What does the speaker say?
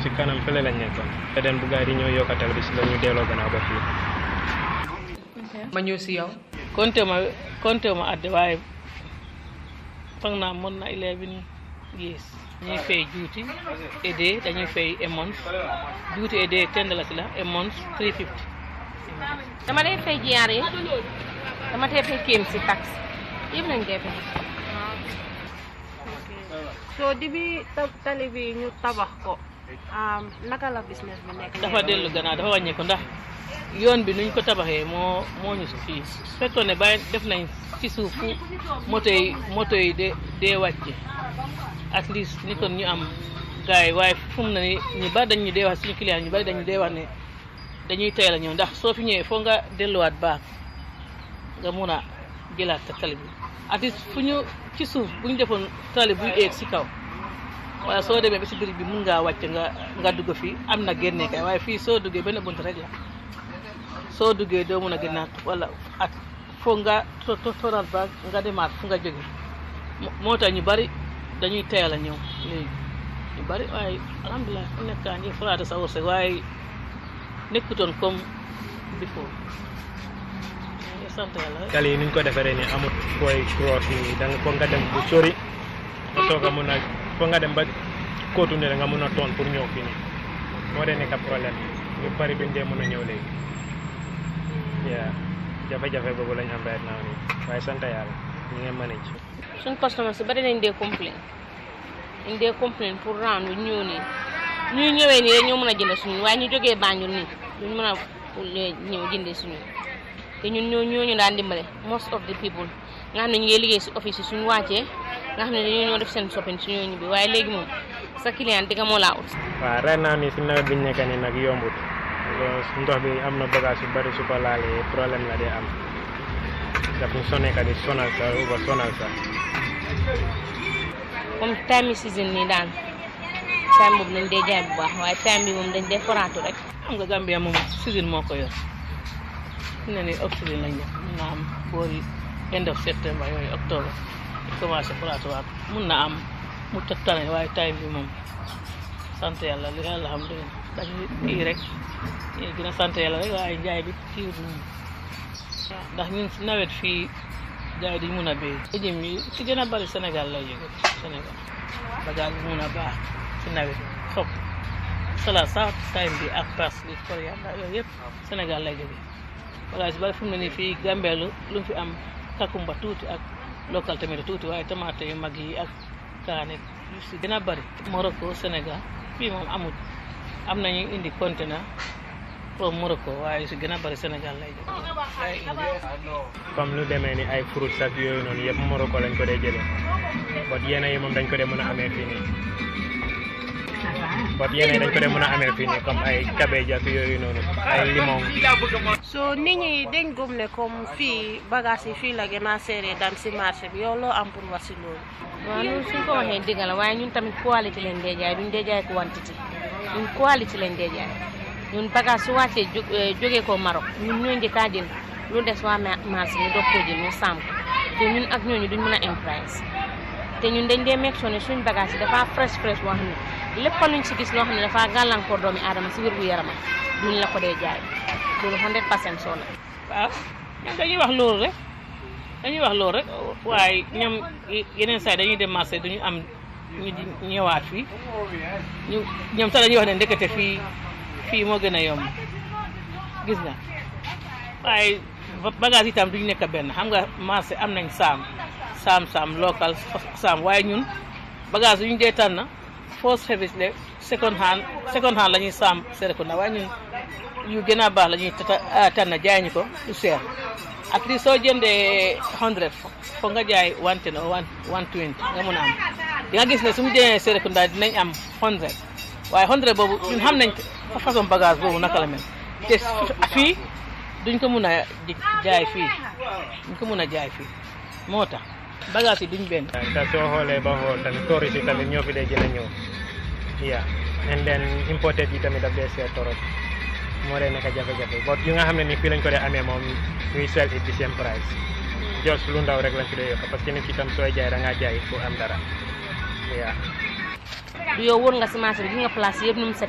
si kanam fële lañ nekkoon te den bu gars yi di ñëw yokkatal bi si la ñu delloo gannaaw ba fii ma ñëw si yow konte ma konte ma adde waaye foog naa mën na eleven years ñuy fay juuti aidé dañuy fay a month juuti aidé ten dalasi la a month three fifty dama dee fay jiyaar yi dama dee fay kéem si tax yëpp lañ dee fay so di bi ta- tali bi ñu tabax ko um, naka la business bi nekk dafa dellu gannaaw dafa wàññeeku ndax yoon bi nuñ ko tabaxee moo moo ñu si fii fekkoon ne bàyyi def nañ ci suuf fu moto yi moto yi de dee wàcce at least ni kon ñu am gars yi waaye fu mu ne ni ñu bari dañ ñu dee wax suñu client ñu bari dañu dee wax ne dañuy teel a ñëw ndax soo fi ñëwee foo nga delluwaat baax nga mun a jëlaat sa tali bi at least fu ñu ci suuf bu ñu defoon tali buy eeg si kaw wala soo demee ba si biir bi mun ngaa wàcc nga nga dugg fii am na génne kay waaye fii soo duggee benn bunt rek la soo duggee doo mun a génnaat wala at foog nga to to toral ba nga demaat fu nga jóge Mo- moo tax ñu bari dañuy teel a ñëw léegi ñu bari waaye alhamdulilah fu nekkaa ngi faraata sa wërsëg waaye nekkutoon comme before ñu sant yàlla rek. tali yi nuñ ko defaree nii amut fooy cross nii da nga foog nga dem bu sori nga soog a mun a foog nga dem ba kóotu ne nga mun a toon pour ñëw fii nii moo dee nekk problème ñu bari duñ dee mun a ñëw léegi yaa jafe-jafe boobu lañ am right now nii waaye sant yàlla ñu ngi manage suñ customer si bari nañ dee complain dañ dee complain pour round bi ñëw nii ñuy ñëwee nii rek ñoo mën a jënd suñu waaye ñu jógee Banjul nii duñ mën a ñëw jëndee suñu te ñun ñoo ñoo ñu daan dimbale most of the people nga xam ne ñu ngi liggéey si office yi suñu wàccee nga xam ne dañoo ñoo def seen shopping suñoo ñibbi waaye léegi moom sa client di nga moo laa ut waaw right now nii si nawet biñ nekk nii nag yombut because ndox bi am na bagage yu bari su ko laalee problème la dee am daf ñu sonné ka di sonal sa uba sonal sa comme time yi season nii daan time boobu lañ dee jaay bu baax waaye time bi moom dañ dee foraatu rek xam nga Gambia moom season moo ko yor fi ne nii oxygène lañ def mun na am boori end of septembre yooyu octobre ñu commencé plateau mun na am mu tane waaye time bi moom sant yàlla li yàlla xam doy na dañuy kii rek ñu gën a sant yàlla rek waaye njaay bi kii moom ndax ñun si nawet fii gars yi dañ mun a béy ejim yi ci gën a bari Sénégal lay jóge Sénégal bagage bi mun a baax ci nawet xob salade sax time bi ak parsley coriandre yooyu yëpp Sénégal lay jóge bagage bi bari fu mu ne nii fii Gambeelu lu mu fi am kakumba tuuti ak local tamit tuuti waaye tomate yu mag yi ak kaane yu si gën a bari Morocco Sénégal fii moom amul am nañu indi conteneur pour Morocco waaye yu si gën a bari Sénégal lay jóge waaye indi comme lu demee ni ay fruits ak yooyu noonu yëpp Morocco lañ ko dee jëlee bot yenn yi moom dañ ko dee mën a amee fii nii bot yenn yi dañ ko dee mën a amee fii nii comme ay cabbage ak yooyu noonu ay limon so nit ñi dañ gëm ne comme fii bagage yi fii la gën a seeree daan si marché bi yow loo am pour wax si loolu waaw loolu suñ ko waxee dëgg la waaye ñun tamit qualité lañ dee jaay duñ dee jaay quantité ñun qualité lañ dee jaay ñun bagage su wàccee jó jógee ko Maroc ñun ñoo njëkk a jël lu des waa ma- marché ñu doog koo jël ñu sàmm ko te ñun ak ñooñu duñ mën a imprise te ñun dañ dee make sure ne suñ bagage yi dafa fresh fresh boo xam ne lépp luñ si gis loo xam ne dafa gàllankoor doomi aadama si wér gu yaramam duñ la ko dee jaay loolu 100 percent soo la waaw ñoom dañuy wax loolu rek dañuy wax loolu rek waaye ñoom yeneen saa yi dañuy dem marché duñu am ñu di ñëwaat fii ñu ñoom sax dañuy wax ne ndekete fii fii moo gën a yomb gis nga waaye bagage itam duñu nekk benn xam nga marché am nañ saam saam saam local saam waaye ñun bagage yu ñu dee tànn first service le second hand second hand la ñuy saam Serekunda waaye ñun yu gën a baax la ñuy tata tànn jaay ñu ko lu seer at least soo jëndee hundred foog nga jaay one ten or one one twenty nga mun a am di nga gis ne su mu jëlee Serekunda dinañ am hundred waaye hundred boobu ñun xam nañ façon bagage boobu naka la mel te fii duñ ko mun a jaay fii duñ ko mun a jaay fii moo tax bagage yi duñ benn. te soo xoolee ba xool tamit tourist yi tamit ñoo fi dee gën a ñëw yeah and then imported yi tamit daf dee seer torop moo dee nekk jafe-jafe but yu nga xam ne ni fii lañ ko dee amee moom ñuy sell it the same price just lu ndaw rek lañ fi dee yokk parce que nit ki tam sooy jaay da ngaa jaay pour am dara yeah du yow wóor nga si marché bi gi nga place yëpp nu mu set